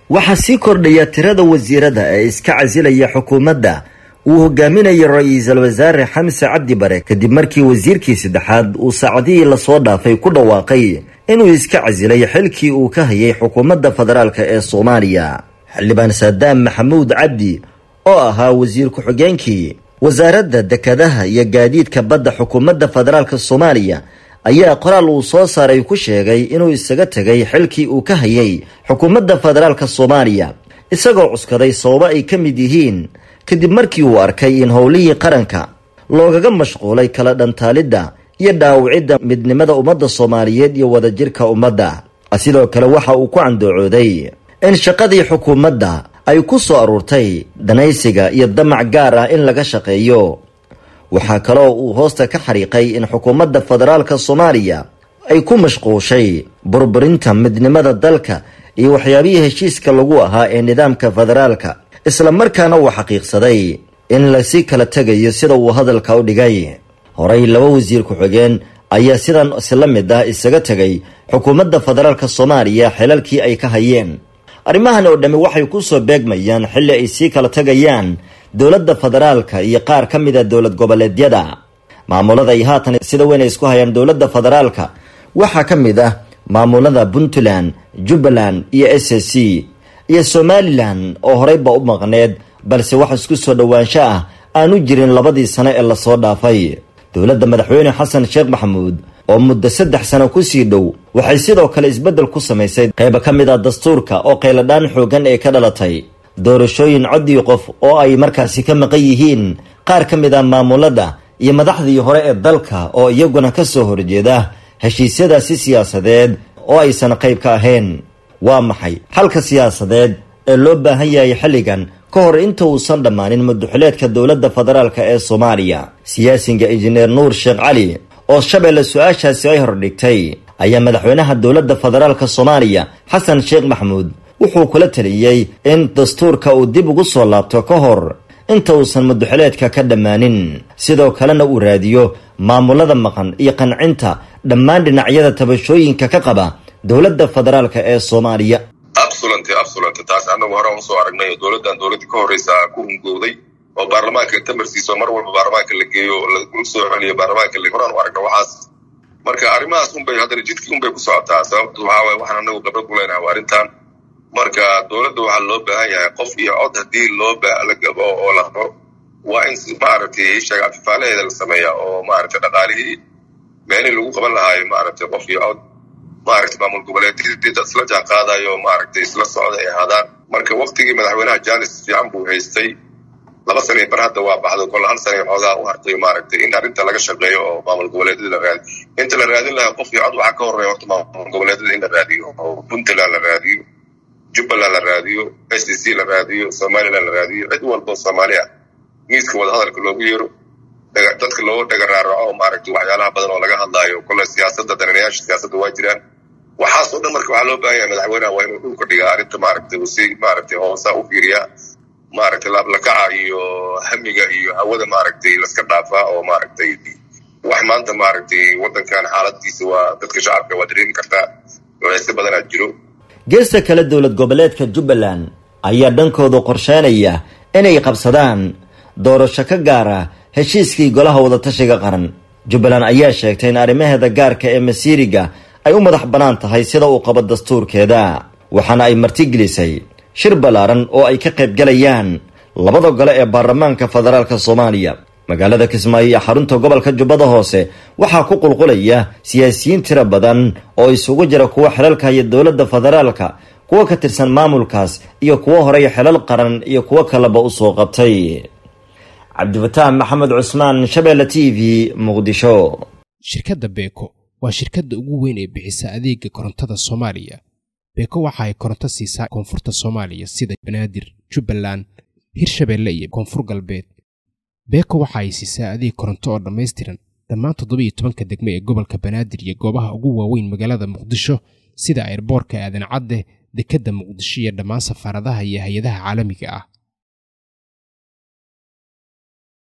waxaa sii kordhaya tirada wasiirada ee iska casilaya xukuumadda uu hogaaminayo ra-iisul wasaare xamse cabdi bare kadib markii wasiirkii saddexaad uu saacadihii lasoo dhaafay ku dhawaaqay inuu iska casilay xilkii uu ka hayay xukuumadda federaalk ee soomaaliya xildhibaan saadaam maxamuud cabdi oo ahaa wasiir ku-xigeenkii wasaaradda dekadaha iyo gaadiidka badda xukuumadda federaalk soomaaliya ayaa qoraal uu soo saaray ku sheegay inuu isaga tegay xilkii uu ka hayay xukuumadda federaalk soomaaliya isagoo cuskaday sababo ay ka mid yihiin kadib markii uu arkay in howlihii qaranka loogaga mashquulay kala dhantaalidda iyo dhaawicidda midnimada ummadda soomaaliyeed iyo wadajirka ummadda sidoo kale waxa uu ku candoocooday in shaqadii xukuumadda ay ku soo aruurtay danaysiga iyo damac gaar ah in laga shaqeeyo waxaa kaloo uu hoosta ka xariiqay in xukuumadda federaalka soomaaliya ay ku mashquushay burburinta midnimada dalka iyo waxyaabihii heshiiska lagu ahaa ee nidaamka federaalka isla markaana uu xaqiiqsaday in lasii kala tegayo sida uu hadalka u dhigay horey laba wasiir ku-xigeen ayaa sidan si la mid ah isaga tegay xukuumadda federaalka soomaaliya xilalkii ay ka hayeen arrimahan oo dhammi waxay ku soo beegmayaan xilli ay sii kala tegayaan dowladda federaalka iyo qaar ka mid a dowlad goboleedyada maamulada ay haatan sida weyn ay isku hayaan dowladda federaalka waxaa ka mid ah maamulada puntland jubbaland iyo s c iyo somalilan oo horeyba u maqneed balse wax isku soo dhowaansho ah aanu jirin labadii sano ee lasoo dhaafay dowladda madaxweyne xasan sheekh maxamuud oo muddo saddex sano kusii dhow waxay sidoo kale isbeddel ku samaysay qayba ka mid ah dastuurka oo qayladhaan xoogan ee ka dhalatay doorashooyin coddii qof oo ay markaasi ka maqan yihiin qaar ka mid ah maamulada iyo madaxdii hore ee dalka oo iyaguna ka soo horjeeda heshiisyadaasi siyaasadeed oo aysan qayb ka ahayn waa maxay xalka siyaasadeed ee loo baahan yahay xilligan ka hor inta uusan dhammaanin muduxileedka dowladda federaalk ee soomaaliya siyaasiga injineer nuur sheekh cali oo shabeelle su-aashaasi ay hordhigtay ayaa madaxweynaha dowladda federaalk soomaaliya xasan sheekh maxamuud wuxuu kula taliyey in dastuurka uu dib ugu soo laabto ka hor inta uusan muduxileedka ka dhammaanin sidoo kalena uu raadiyo maamulada maqan iyo qancinta dhammaan dhinacyada tabashooyinka ka qaba dowladda federaalk ee soomaaliya absolent absolent taas annagu hore usoo aragnay dowladdan dowladdii ka horreysa ku hungowday oo baarlamaanka tamarsiiso mar walba baarlamaanka la geeyo lagu soo celiyo baarlamaanka horaan u aragna waxaas marka arrimahaas unbay haddana jidkii unbay ku socotaa sababtu waxaa waye waxaan annagu khibrad ku leenahay waa arrintan marka dowladda waxaa loo baahan yahay qof iyo cod haddii loo lagabo oo la rabo waa in maaragtay sheega afifaalaheeda la sameeya oo maaragtay dhaqaalihii meelihii lagu qaban lahaayo maaragtay qof iyo cod maaragtay maamul goboleedyadii dad isla jaan qaadayo maaragtay isla socda ay ahaadaan marka waktigii madaxweynaha janis fiican buu haystay laba sana bar hadda waa baxdo kol hal sana xoogaa u hartay maaragtay in arrinta laga shaqeeyo oo maamul goboleedyada la raadiyo inta la raadin lahaa qof iyo cod waxaa ka horreeya horta maamul goboleedyada in la raadiyo oo puntland la raadiyo jubbaland la raadiyo s d c la raadiyo somaliland la raadiyo cid walba oo soomaali ah miiska wadahadalka loogu yeero dadka loo dhaga raaraco maaragtay waxyaalaha badan oo laga hadlaayo kole siyaasadda danenayaasha siyaasadda waa jiraan waxaas oo dhan marka waxaa loo baahan yahay madaxweynaha waa inuu dhulka dhigaa arrinta maaragtay uu si maaragtay hoosa u fiiriyaa maaragtay laablakaca iyo hamiga iyo hawada maaragtay laska dhaafaa oo maaragtay wax maanta maaragtay waddankan xaaladiisa waa dadka shacabka waa dareemi kartaa culeysyo badanaa jiro geesta kale dowlad goboleedka jubbaland ayaa dhankooda qorsheynaya inay qabsadaan doorasho ka gaara heshiiskii golaha wadatashiga qaran jubbaland ayaa sheegtay in arrimaheeda gaarka ee masiiriga ay u madax bannaan tahay sida uu qabo dastuurkeeda waxaana ay martigelisay shir ballaaran oo ay ka qayb galayaan labada gole ee baarlamaanka federaalk soomaaliya magaalada kismaayo iyo xarunta gobolka jubbada hoose waxaa ku qulqulaya siyaasiyiin tiro badan oo isugu jira kuwa xilalka haya dowladda federaalka kuwa ka tirsan maamulkaas iyo kuwo horey xilal qaran iyo kuwo kaleba usoo qabtay cabdifataax maxamed cusmaan shabeelle t v muqdisho shirkadda beeko waa shirkadda ugu weyn ee bixisa adeega korontada soomaaliya beeko waxa ay koronto siisaa koonfurta soomaaliya sida banaadir jubbaland hirshabeelle iyo koonfur galbeed beeko waxa ay siisaa adeeg koronto oo dhammaystiran dhammaan toddobiiyo tobanka degme ee gobolka banaadir iyo goobaha ugu waaweyn magaalada muqdisho sida airboorka aadan cadde dekedda muqdisho iyo dhammaan safaaradaha iyo hay-adaha caalamiga ah